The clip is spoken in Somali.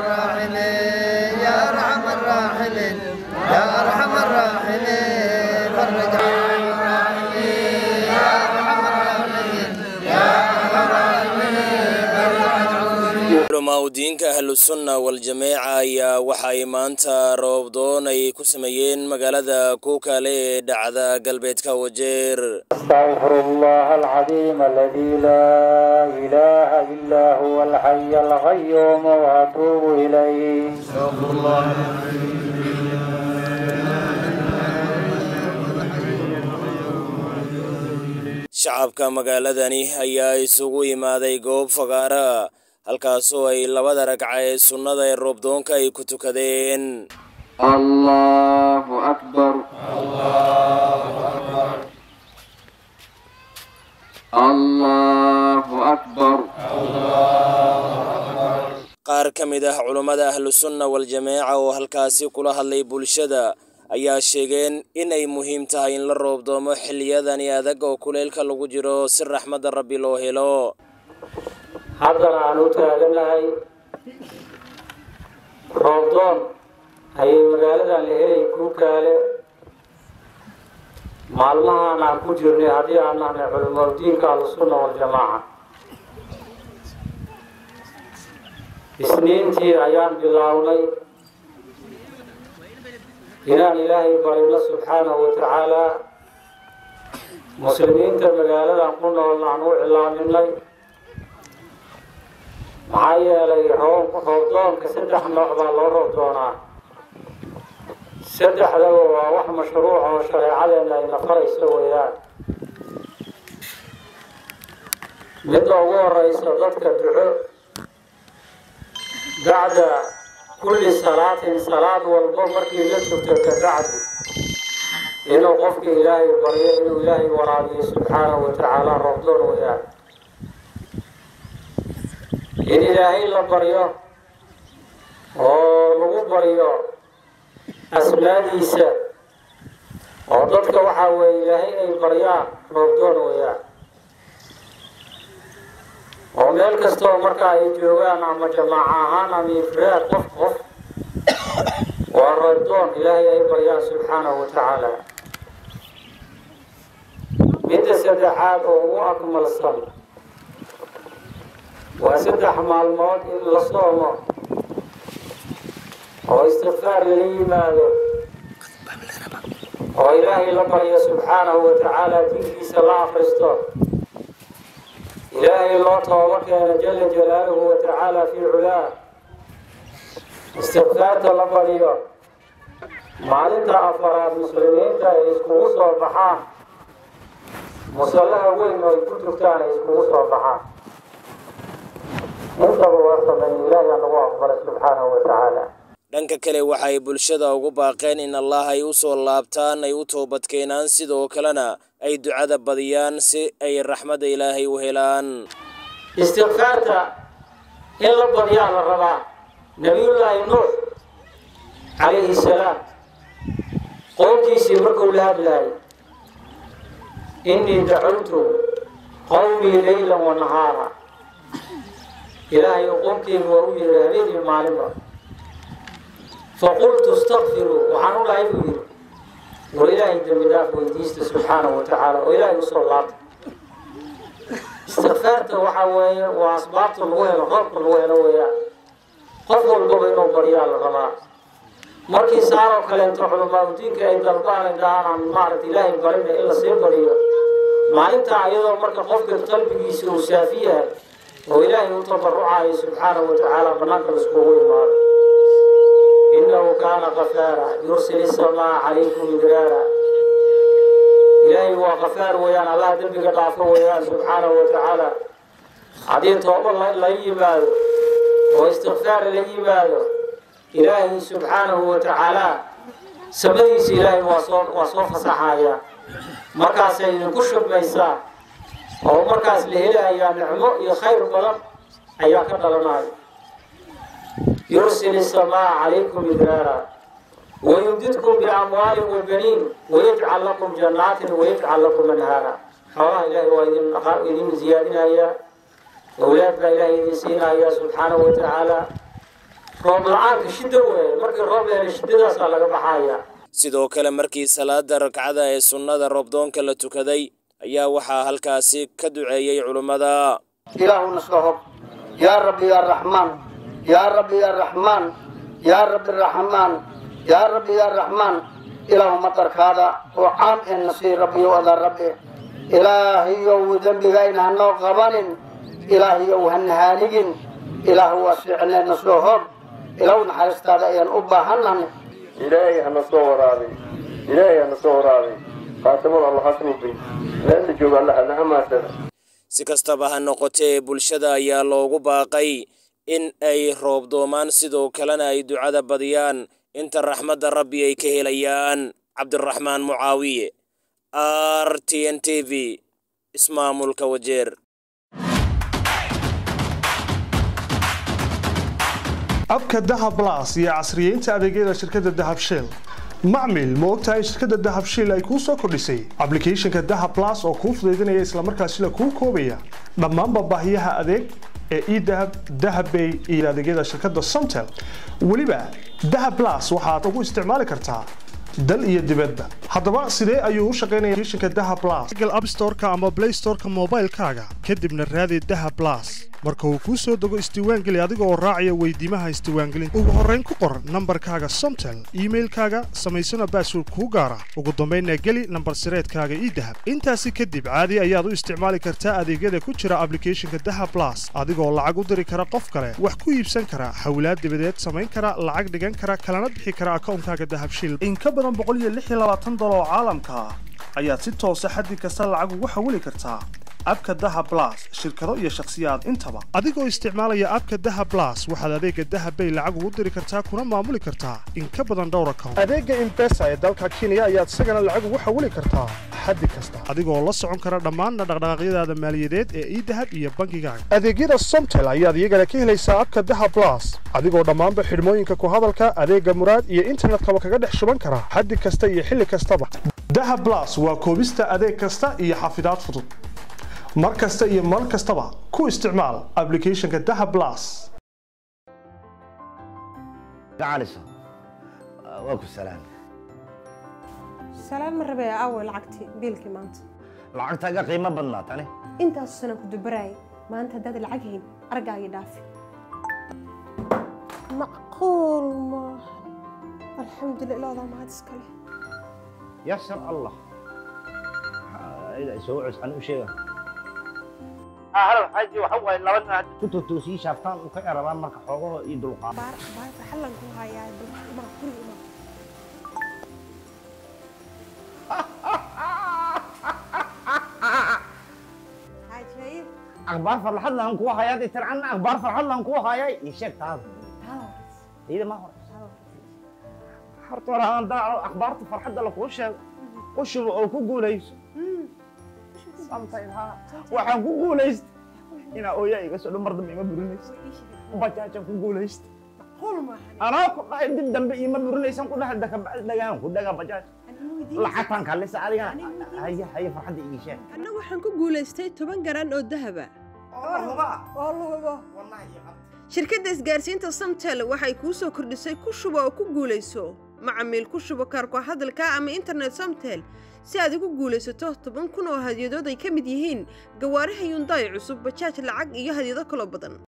الراحمين يا أرحم الراحمين يا أرحم الراحمين فرج عن الراحمين يا أرحم الراحمين يا أرحم الراحمين فرج عن culamaaudiinka ahlusunna wal-jameeca ayaa waxay maanta roobdoon ay ku sameeyeen magaalada kuukale ee dhacda galbeedka wajeer أستغفر الله العظيم الذي لا إله إلا هو الحي القيوم وأتوب إليه shacabka magaaladani ayaa isugu imaaday goob fagaara halkaasoo ay labada ragca ee sunnada ee roobdoonka ay ku tukadeen الله أكبر الله أكبر qaar ka mid ah culummada ahlusunna wal-jameeca oo halkaasi kula hadlay bulshada ayaa sheegeen in ay muhiim tahay in la roobdoomo xilliyadani adag oo kuleylka lagu jiro si raxmadda rabbi loo helo haddana aan u taaganahay roobdoon ayay magaaladan la helay kuukaale maalmahaan aan ku jirnay haddii aan nahnay culimaudiinka ahlusunna waljamaaca isniintii ayaan bilownay inaan ilaahay barino subxaanahu wa tacaalaa muslimiinta magaaladan ku noolna aan u cilaaminay maxaa yeelay roob roobdoonka saddex nooc baa loo roob doonaa saddexdaba waa wax mashruuc oo shareecadeena ayna farayso weeyaan midda ugu horeysa dadka duco bacda kulli salaatin salaad walbo markii la tugto ka bacdi inuu qofka ilaahay baryo inuu ilaahay waraabiyo subxaanahu wa tacaala roobdoon weeyaan in ilaahay la baryo oo lagu baryo asmaadiisa oo dadka waxaa weeye ilaahay ay baryaan roobdoon weeyaan oo meel kastoo marka ay joogaan ama jamaaco ahaan ama ifraad qof qof waa roobdoon ilaahay ay baryaan subxaanahu wa tacaala midda saddexaad oo ugu akmalsan waa saddex maalmood in la soomo oo istikfaar lala yimaado oo ilaahay la baryo subxaanahu wa tacaala dinkiisa la akristo ilaahay loo toobo keeno jala jalaaluhu wa tacaala fii culaah istikfaarta la baryo maalinta afaraad muslimiinta ay iskugu soo baxaan musallaha weyn oo ay ku tugtaan ay iskugu soo baxaan intaba waa sameyn ilaahay anagu aqbalay subxaanahu wa tacaala dhanka kale waxay bulshada ugu baaqeen in allah ay u soo laabtaan ay u toobadkeenaan sidoo kalena ay ducada badiyaan si ay raxmadda ilaahay u helaan istikfaarta in la badiyaa la rabaa nabiyullaahi nuux calayhi salaam qoomkiisii markuu la hadlaayay innii dacawtu qowmii leylan wa nahaara ilaahay qoomkeyga waa u yeehay habeenii maalinba faqultu istakfiruu waxaan u dhahay buu yidhi war ilaahay dembi dhaaf weydiista subxaanahu wa tacaala oo ilaahay usoo laabta istikfaarta waxaa weeye waa asbaabta lagu helo roobka lagu helo weeyaan qof walbaba inuu baryaa la rabaa markii saaroo kaleento culamaadudiinka ay dalbaan ay dhahaan maaragta ilaahay barina in la sii bariyo maalintaa iyadoo marka qofka qalbigiisa uu saafi yahay oo ilaahay u tabarucayo subxaanahu wa tacaala banaanka laiskugu imaado innahu kaana kafaara yursil isamaa calaykum midraara ilaahay waa kafaar weeyaan allah dembiga dhaafo weeyaan subxaanahu wa tacaala haddii tooba la yimaado oo istikfaar la yimaado ilaahay subxaanahu wa tacaala samadiisa ilaahay waa soo waa soo fasaxaya markaasay idinku shubmaysaa oo markaas la helayaa nicmo iyo khayr badan ayaa ka dhalanaya yursil isamaa calaykum midraara wayumdidkum biamwaalin wabaniin wayajcal lakum jannaatin wayajcal lakum anhaara xoolaha ilaahay waa idin dhaqaa idin ziyaadinaya awlaad baa ilaahay idin siinaya subxaanahu wa tacaala roob la-aanka shiddo weeye markii roob la helo shiddadaasaa laga baxayaa sidoo kale markii salaada ragcada ee sunnada roobdoonka la tukaday ayaa waxaa halkaasi ka duceeyey culummada ilaahu naska hog yaa rabbi yaa raxmaan yaa rabbi yaa raxmaan yaa rabbi raxmaan yaa rabbi yaa raxmaan ilaahu madarkaada oo caam ee nasii rabbiyow adaa rabbi ilaahiyow dembigayna hanoo qabanin ilaahiyow hana haaligin ilaahu waa fiicnee nasoo hog ilaahu naxariistaada ayaan u baahannahay ilaahay hana soo waraabay ilaahay hana soo waraabay khaatimada allah ha suubay meesha jooga allah hana amaansada si kastaba ha noqotee bulshada ayaa loogu baaqay in ay roobdoomaan sidoo kalena ay ducada badiyaan inta raxmadda rabbi ay ka helayaan cabdiraxmaan mucaawiye r t n t v ismaamulka wajeer abka dahab las iyo casriyeynta adeegyada shirkadda dahab shell macmil ma ogtahay in shirkadda dahab shell ay kuu soo kordhisay ablicathonka dahab las oo kuu fudaydinaya islamarkaasina kuu koobaya dhammaanba baahiyaha adeeg ee edahab dahabbay iyo adeegyada shirkadda somtel weliba dahab las waxaad ugu isticmaali kartaa dal iyo dibadda haddaba sidee ayuu u shaqaynaya applicationka dahab plus google app store-ka ama play store-ka moobaylkaaga kadibna raadi dahab plus marka uu kuu soo dego isdiiwaangeli adiga oo raacaya weydiimaha isdiiwaangelinta ugu horrayn ku qor nambarkaaga somtel iimailkaaga samaysana baasword kuu gaara ugu dambaynna geli nambar sireedkaaga idahab intaasi kadib caadi ayaad u isticmaali kartaa adeegyada ku jira ablicathonka dahab plus adigoo lacag u diri kara qof kale wax ku iibsan kara hawlaad dibadeed samayn kara lacag dhigan kara kalana bixi kara akawnkaaga dahab shil in ka badan oo caalamka ah ayaad si toosa xaddi kasta lacag ugu xawili kartaa abka daha blas shirkado iyo shakhsiyaad intaba adigoo isticmaalaya abka daha blas waxaad adeega dahabbay lacag ugu diri kartaa kuna maamuli kartaa in ka badan dhowr account adeega imbesa ee dalka kenya ayaad isagana lacag ugu xawili kartaa xaddi kasta adigoo la socon kara dhammaan dhaqdhaqaaqyadaada maaliyadeed ee idahab iyo bankigaaga adeegyada somtel ayaad iyagana ka helaysaa abka daha blas adigoo dhammaanba xidhmooyinka ku hadalka adeega muraad iyo internetkaba kaga dhex shuban kara xaddi kasta iyo xilli kastaba daha blas waa koobista adeeg kasta iyo xafidaad fudud mar kasta iyo mar kastaba ku isticmaal ablicathonka daha blas gacaliso waa ku salaam salaan ma rabee aaway lacagtii biilkii maanta lacagtaaga qiimo badnaa tani intaasu sanaan ku dubaraayay maanta haddaad lacag hayn argaagii dhaafi macquul maaha alxamdulillah ilaadaa mahad iskale yasar allah soo cuscan u sheega hal xaji waxa waaye laba nin hadda ku totoosii shaaftaan u ka erabaan marka xoogahoo iyo dulqaad baar baar farxallan ku hayaa imaa guriga imaa xaajaye akhbaar farxad lahan kuwa hayaa dee tircanna akhbaar farxad lahan kuwa hayaa ii sheeg taada iyada ma hore horta hore aan daaco akhbaarta farxadda lakuu sheego u shubo oo ku guulayso waxaan ku guulaystay inaa ooyaa iga soo dhan mar dambe ima burinaysa bajaajaan ku guulaystay macquul maaha anaa ku dhahay dib dambe ima burinaysan ku dhahay dakabacdi dhagaan ku dhagaa bajaaj lacagtaan kaalisa adigana haya haya farxadda ii sheeg anna waxaan ku guulaystay toban garan oo dahaba shirkadda isgaarsiinta samtel waxay kuu soo kordhisay ku shubo oo ku guulayso macamiil ku shubo kaarko hadalka ama internet samtel si aad ugu guulaysato toban kun oo hadyadood ay ka mid yihiin gawaaraha yundaay cusub bajaaj lacag iyo hadyado kaloo badan